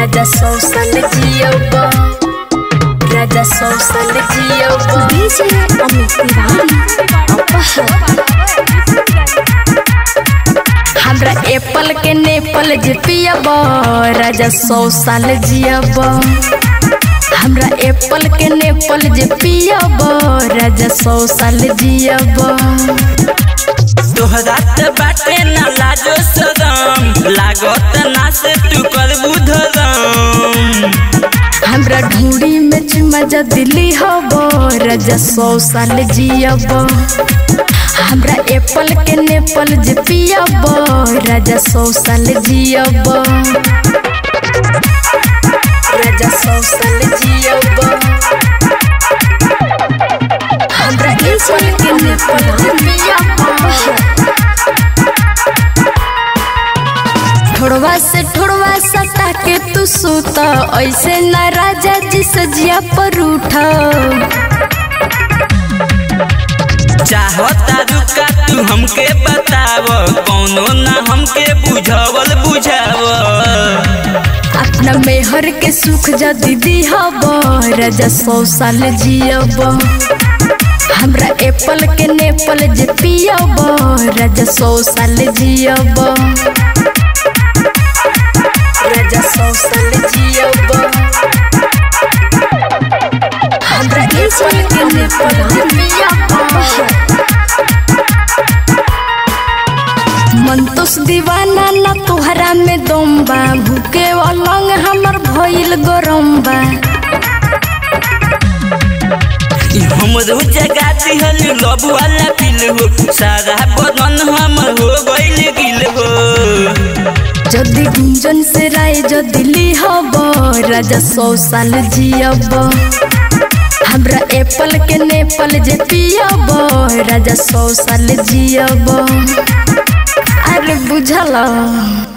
राजा सौ साल जियब राजा सौ साल जियब डीजे अमित तिवारी अपहर हमरा एप्पल के नेपाल जे पियब राजा सौ साल जियब हमरा एप्पल के नेपाल जे पियब राजा सौ साल जियब तोहरा त बाटे ना लाजो सदम लागत ना से तू करबू धरम हमरा ढूंढी में चुमजा दिली हब राजा सौ साल जियब हमरा एप्पल के नेपाल जे पियब राजा सौ साल जियब राजा सौ साल जियब हमरा एप्पल के नेपाल जे पियब ठोड़वा से ठोड़वा सटा के तू सूत ऐसे न राजा जी सजिया पर उठ चाहता रुका तू हमके बताव कौनो ना हमके बुझावल बुझाव अपना मेहर के सुख जा दीदी हब राजा सौ साल जियब हमरा एप्पल के नेपाल जे पियब राजा सौ साल जियब राजा सौ साल जियब हमरा एप्पल के नेपाल जे पियब मन तोस दीवाना ना तोहरा में दम बा भूखे अलंग हमर भइल गरम बा हमरो जगा दिहल लब वाला पिल हो सारा बदन हमर हो गइल गिल हो जदि गुंजन से राय जो दिल्ली हब राजा सौ साल जियब हमरा एप्पल के नेपाल जे पियब राजा सौ साल जियब अरे बुझल